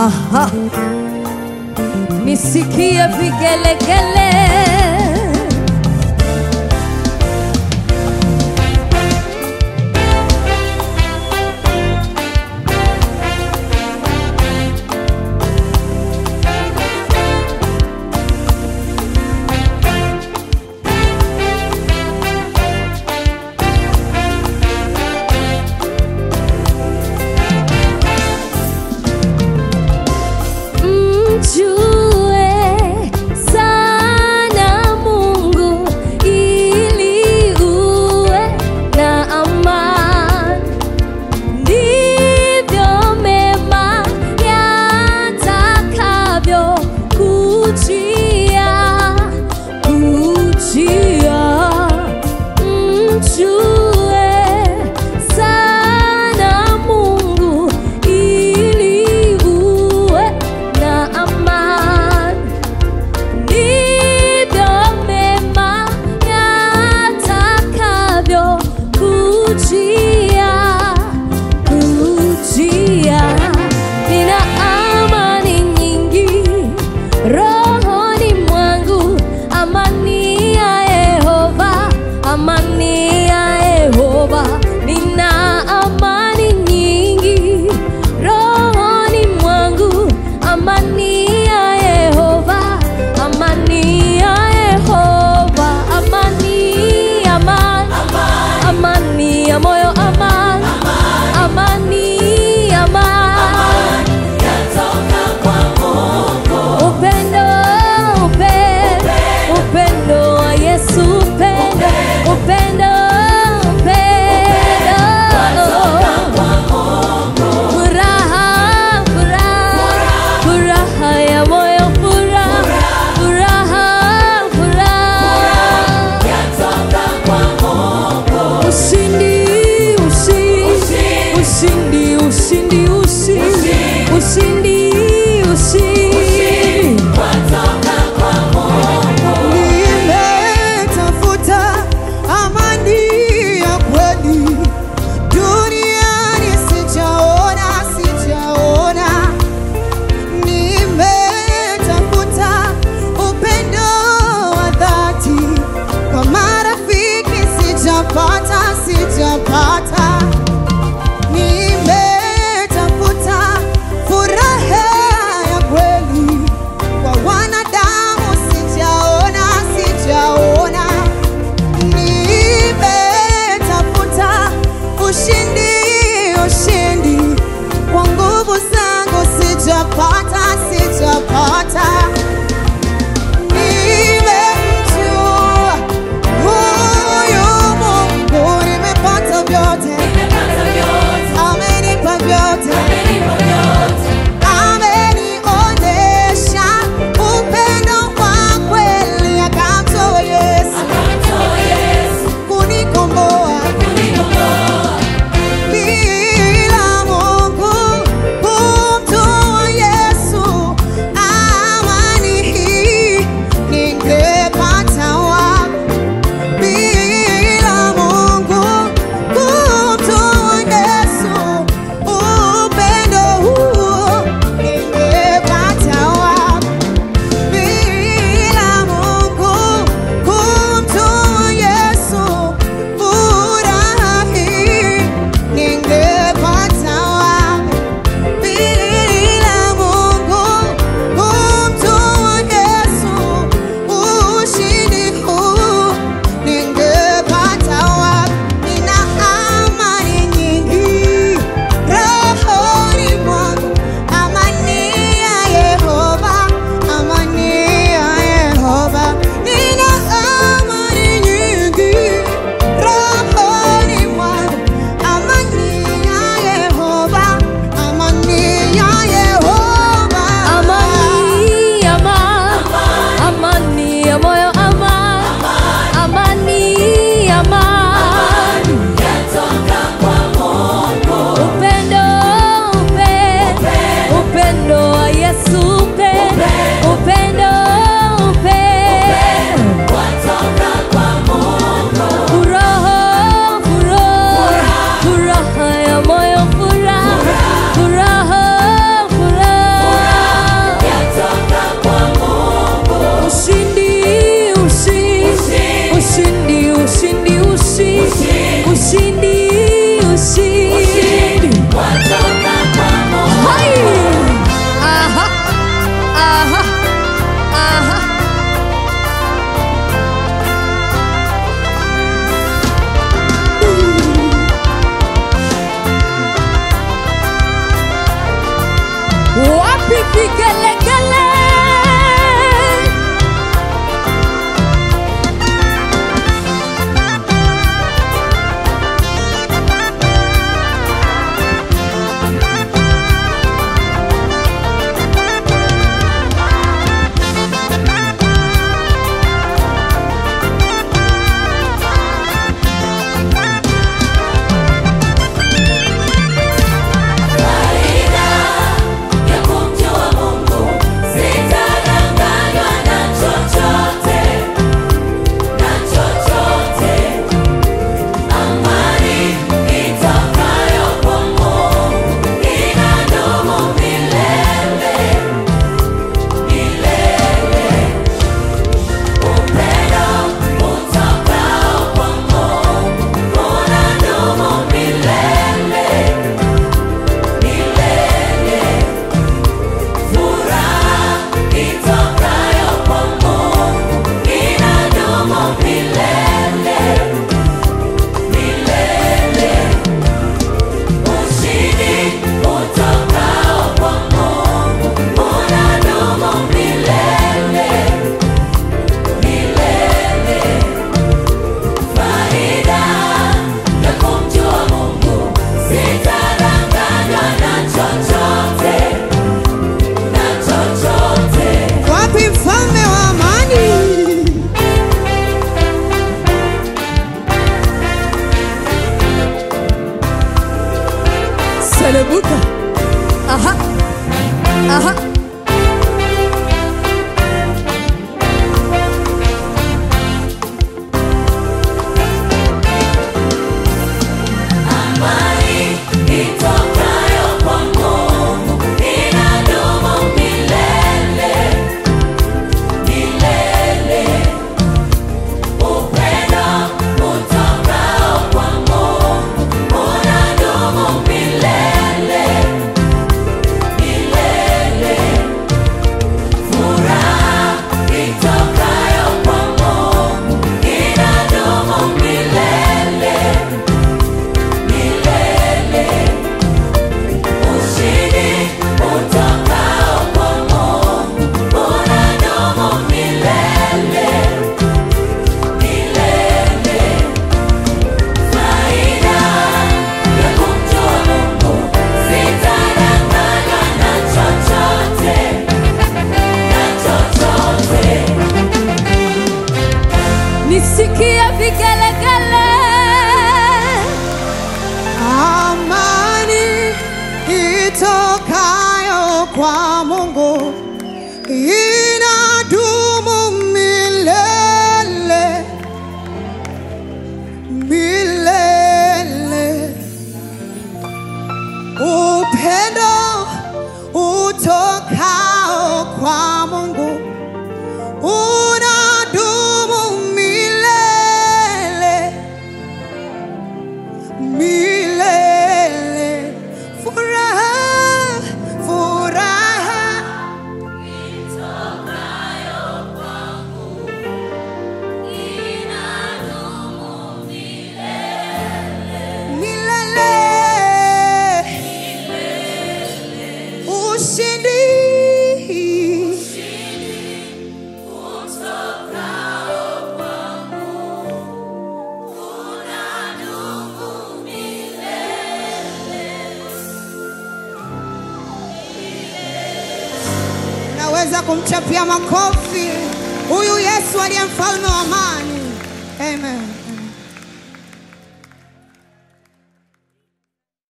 Aha. Nisikie vigelegele. Mjue sana Mungu ili uwe na amani, ndivyo mema yatakavyo kujia kujia. Mjue sana Mungu ili uwe na amani, ndivyo mema yatakavyo kujia kujia. Nina amani nyingi rohoni mwangu, amani ya Yehova, amani ya Yehova. Nina amani nyingi rohoni mwangu, amani ya Yehova, amani ya Yehova, amani, amani, amani ya moyo, amani, amani, amani upendo, upendo, upendo wa Yesu, upendo, upendo, upendo, furaha, furaha, furaha ya moyo, furaha, furaha, furaha, ushindi, ushindi, ushindi, ushindi, ushindi, ushindi, ushindi. Nimetafuta amani ya kweli duniani, sijaona, sijaona. Nimetafuta upendo wa dhati kwa marafiki, sijapata, sijapata. Nimetafuta furaha ya kweli kwa wanadamu, sijaona, sijaona. Nimetafuta ushindi, ushindi kwa nguvu zangu, sijapata, sijapata. Nimemjua huyu Mungu, nimepata vyote ushindi, ushindi, ushindi, ushindi. Hai! Aha, aha, aha. Wapi vigelegele? Wapi mfalme wa amani? Selebuka. Aha. Aha. Nisikie vigelegele. Amani itokayo kwa Mungu inadumu milele milele. Upendo utokao kwa Mungu unadumu milele milele. Furaha, furaha milele. Ushindi. Naweza kumchapia makofi huyu Yesu aliye mfalme wa amani. Amen.